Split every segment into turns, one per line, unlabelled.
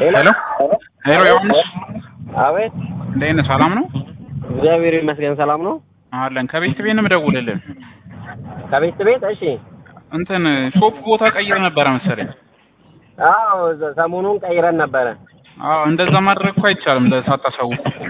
ሄሎ
ሄሎ ዮሐንስ
አቤት።
እንዴት ነህ? ሰላም ነው
እግዚአብሔር ይመስገን ሰላም ነው።
አለን። ከቤት ቤት ነው የምደውልልህ።
ከቤት ቤት እሺ።
እንትን ሾፕ ቦታ ቀይረ ነበረ መሰለኝ።
አዎ ዘ- ሰሞኑን ቀይረን ነበረ
አዎ እንደዛ ማድረግ እኮ አይቻልም ሳታሳውቁ እኮ።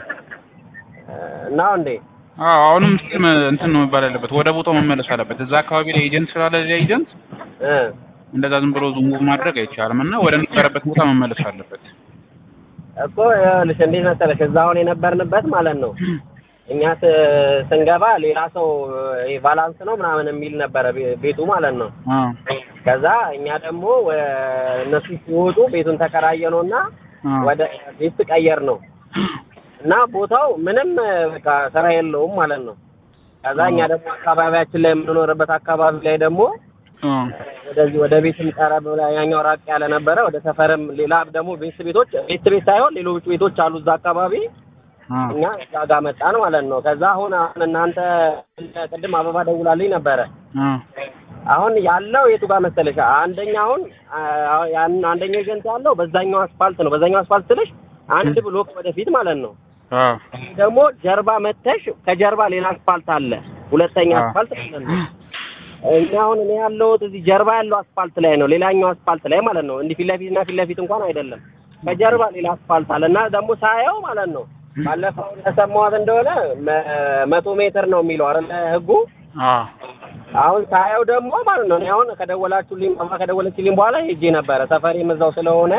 ነው እንዴ?
አዎ አሁንም ስም እንትን ነው መባል ያለበት፣ ወደ ቦታው መመለስ አለበት። እዛ አካባቢ ላይ ኤጀንት ስላለ እዚያ ኤጀንት
እ
እንደዛ ዝም ብሎ ሙቭ ማድረግ አይቻልም እና ወደ ነበረበት ቦታ መመለስ አለበት።
እኮ ይኸውልሽ እንዴት መሰለሽ እዛ አሁን የነበርንበት ማለት ነው እኛ ስ- ስንገባ ሌላ ሰው ይሄ ባላንስ ነው ምናምን የሚል ነበረ ቤ- ቤቱ ማለት ነው።
አዎ
ከዛ እኛ ደግሞ ወ- እነሱ ሲወጡ ቤቱን ተከራየ ነው እና
አዎ
ወደ ቤት ቀየር ነው እና ቦታው ምንም በቃ ስራ የለውም ማለት ነው። ከዛ እኛ ደግሞ አካባቢያችን ላይ የምንኖርበት አካባቢ ላይ ደግሞ
አዎ
ወደዚህ ወደ ቤትም ቀረብ ብላ ያኛው ራቅ ያለ ነበረ። ወደ ሰፈርም ሌላ ደግሞ ቤት ቤቶች ቤት ቤት ሳይሆን ሌሎች ቤቶች አሉ እዛ አካባቢ
አዎ
እኛ እዛ ጋር መጣን ማለት ነው። ከዛ አሁን አሁን እናንተ ቅድም አበባ ደውላልኝ ነበረ።
አዎ
አሁን ያለው የቱ ጋር መሰለሽ? አንደኛ አሁን አ- ያን አንደኛው ኤጀንት ያለው በዛኛው አስፋልት ነው። በዛኛው አስፋልት ስልሽ አንድ ብሎክ ወደፊት ማለት ነው።
አዎ
ደግሞ ጀርባ መተሽ ከጀርባ ሌላ አስፋልት አለ፣ ሁለተኛ
አዎ።
አስፋልት ማለት ነው። እኛ አሁን እኔ ያለሁት እዚህ ጀርባ ያለው አስፋልት ላይ ነው፣ ሌላኛው አስፋልት ላይ ማለት ነው። እንዲህ ፊት ለፊት እና ፊት ለፊት እንኳን አይደለም፣ ከጀርባ ሌላ አስፋልት አለ እና ደግሞ ሳየው ማለት ነው ባለፈው እንደሰማሁት እንደሆነ መ- መቶ ሜትር ነው የሚለው አይደለ ህጉ።
አዎ
አሁን ሳየው ደግሞ ማለት ነው እኔ አሁን ከደወላችሁልኝ ማማ ከደወለችልኝ በኋላ ሄጄ ነበረ ሰፈሬም እዛው ስለሆነ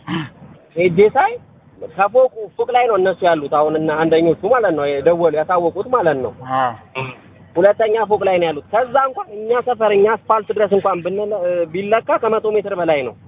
ሄጄ ሳይ ከፎቁ ፎቅ ላይ ነው እነሱ ያሉት አሁን እና አንደኞቹ ማለት ነው የደወሉ ያሳወቁት ማለት ነው
አዎ
ሁለተኛ ፎቅ ላይ ነው ያሉት ከዛ እንኳን እኛ ሰፈር እኛ አስፋልት ድረስ እንኳን ብንለ ቢለካ ከመቶ ሜትር በላይ ነው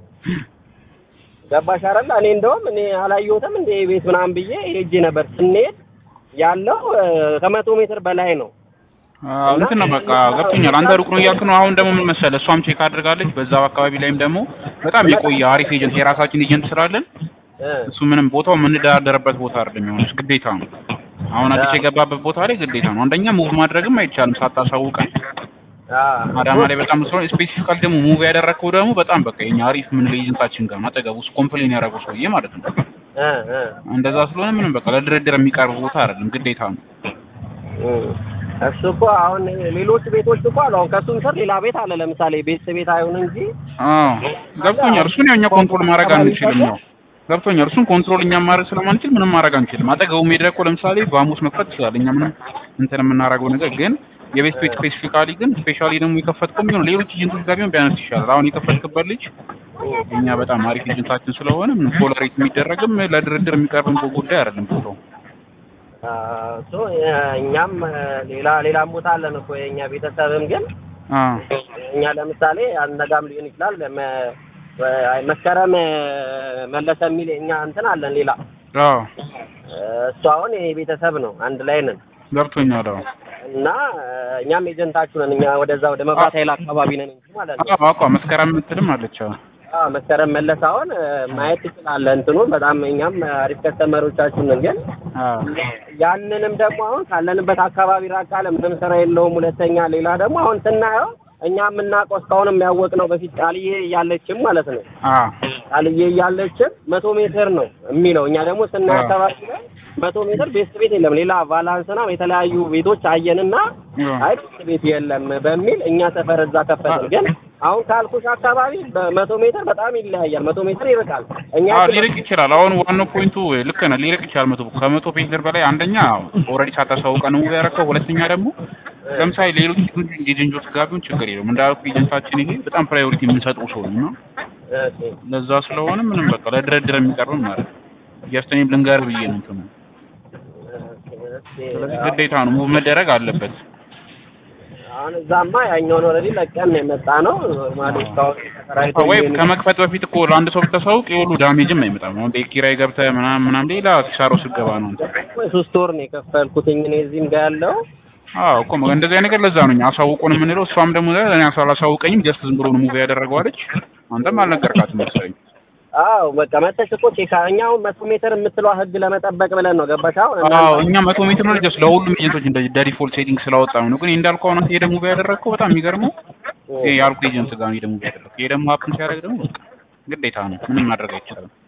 ገባሽ አይደል እኔ እንደውም እኔ አላየሁትም እንደ ቤት ምናምን ብዬ ሄጄ ነበር ስንሄድ ያለው እ፣ ከመቶ ሜትር በላይ ነው
አዎ እንትን ነው በቃ ገብቶኛል። አንተ ሩቅ ነው እያልክ ነው። አሁን ደግሞ ምን መሰለህ እሷም ቼክ አድርጋለች። በዛው አካባቢ ላይም ደግሞ በጣም የቆየ አሪፍ ኤጀንት የራሳችን ኤጀንት ስላለን
እ፣
እሱ ምንም ቦታው የምንደራደርበት ቦታ አይደለም የሚሆነው ግዴታ ነው። አሁን አዲስ የገባበት ቦታ ላይ ግዴታ ነው። አንደኛ ሙቭ ማድረግም አይቻልም ሳታሳውቀን።
አ፣
አዳማ ላይ በጣም ስለሆነ ስፔሲፊካል ደግሞ ሙቭ ያደረግከው ደግሞ በጣም በቃ የኛ አሪፍ ምን ኤጀንታችን ጋር ነው አጠገቡ ውስጥ ኮምፕሌን ያደረገው ሰውዬ ማለት ነው።
እ፣ እ፣
እንደዛ ስለሆነ ምንም በቃ ለድርድር የሚቀርብ ቦታ አይደለም ግዴታ ነው።
እ። እሱ እኮ አሁን ሌሎች ቤቶች እኮ አሉ። አሁን ከእሱም ስር ሌላ ቤት አለ። ለምሳሌ ቤት ቤት አይሁን እንጂ
አዎ ገብቶኛል። እሱን ያው እኛ ኮንትሮል ማድረግ አንችልም ነው ገብቶኛል። እሱን ኮንትሮል እኛ ማድረግ ስለማንችል ምንም ማድረግ አንችልም። አጠገቡ ሜዳ እኮ ለምሳሌ በሐሙስ መክፈት ይችላል። እኛ ምንም እንትን የምናደርገው ነገር ግን የቤት ቤት ስፔሲፊካሊ ግን ስፔሻሊ ደግሞ የከፈትከው ቢሆን ሌሎች ኤጀንቶች ጋር ቢሆን ቢያነስ ይሻላል። አሁን የከፈትክበት ልጅ እኛ በጣም አሪፍ ኤጀንታችን ስለሆነ ምንም ቶለሬት የሚደረግም ለድርድር የሚቀርብም ጉዳይ አይደለም ቦታው።
አ፣ እሱ እ፣ እኛም እ፣ ሌላ ሌላም ቦታ አለን እኮ የእኛ ቤተሰብም ግን
አዎ
እኛ ለምሳሌ አነጋም ሊሆን ይችላል መ- አይ፣ መስከረም እ፣ መለሰ የሚል እኛ እንትን አለን ሌላ
አዎ
እ፣ እሱ አሁን የኔ ቤተሰብ ነው። አንድ ላይ ነን
ገብቶኛል። አዎ
እና እ፣ እኛም ኤጀንታችሁ ነን። እኛ ወደዛ ወደ መብራት ኃይል አካባቢ ነን እንጂ ማለት ነው።
አዎ አቋ መስከረም የምትልም አለች። አዎ
አዎ መስከረም መለስ አሁን እ፣ ማየት ትችላለህ። እንትኑን በጣም እኛም አሪፍ ከስተመሮቻችን ነን ግን
አዎ
ያንንም ደግሞ አሁን ካለንበት አካባቢ ራቅ አለ፣ ምንም ስራ የለውም። ሁለተኛ ሌላ ደግሞ አሁን ስናየው እኛ የምናውቀው እስካሁን የሚያወቅ ነው በፊት ቃልዬ እያለችም ማለት ነው
አዎ
ቃልዬ እያለችም መቶ ሜትር ነው የሚለው። እኛ ደግሞ ስናይ
አዎ።
አካባቢ ላይ መቶ ሜትር ቤት ቤት የለም። ሌላ ቫላንስ ነው የተለያዩ ቤቶች አየንና
አዎ
አይ ቤት ቤት የለም በሚል እኛ ሰፈር እዛ ከፈትን። ግን አሁን ካልኩሽ አካባቢ በመቶ ሜትር በጣም ይለያያል። መቶ ሜትር ይርቃል። እኛ
አዎ ሊርቅ ይችላል። አሁን ዋናው ፖይንቱ ልክ ነህ፣ ሊርቅ ይችላል። መቶ ከመቶ ሜትር በላይ አንደኛ ኦልሬዲ ሳታሳውቀን ነው ያደረከው። ሁለተኛ ደግሞ ለምሳሌ ሌሎች ኤጀንቶች ጋር ቢሆን ችግር የለውም። እንዳልኩ ኤጀንታችን ይሄ በጣም ፕራዮሪቲ የምንሰጠው ሰው ነው እና
እሺ፣
ለዛ ስለሆነ ምንም በቃ ለድርድር የሚቀርብም ማለት ነው። ጀስት እኔም ልንገርህ ብዬ ነው እንትኑ።
እሺ፣
ስለዚህ ግዴታ ነው ሙቭ መደረግ አለበት።
አሁን እዛማ ያኛውን ኦልሬዲ ለቀን ነው የመጣ ነው። ኖርማሊ እስካሁን ተከራይቶ
ወይም
የሚሆን-
ከመክፈት በፊት እኮ ለአንድ ሰው ብታሳውቅ የሁሉ ዳሜጅም አይመጣም። አሁን ቤት ኪራይ ገብተህ ምናምን ምናምን ሌላ ኪሳራ ውስጥ ስትገባ ነው እንትን
ወይ ሶስት ወር ነው የከፈልኩትኝ እኔ እዚህም ጋር ያለው
አዎ እኮ እንደዚህ አይነት ነገር ለዛ ነው እኛ አሳውቁን የምንለው። እሷም ደግሞ እኔ አላሳውቀኝም ጀስት ዝም ብሎ ነው ሙቪ ያደረገው አለች። አንተም አልነገርካትም መሰለኝ።
አዎ በቃ መተሽ እኮ ቼክ እኛ አሁን መቶ ሜትር የምትለዋ ህግ ለመጠበቅ ብለን ነው ገባሽ? አሁን
አዎ እኛ መቶ ሜትር ነው ጀስት ለሁሉም ኤጀንቶች እንደዚህ ዲፎልት ሴቲንግ ስላወጣ ነው። ግን እንዳልከው አሁን ይሄ ደግሞ ያደረግከው በጣም የሚገርመው ይሄ ያልኩ ኤጀንት ጋር ነው ደግሞ ያደረግከው። ይሄ ደግሞ ሀፕን ሲያደርግ ደግሞ በቃ ግዴታ ነው ምንም ማድረግ አይቻልም።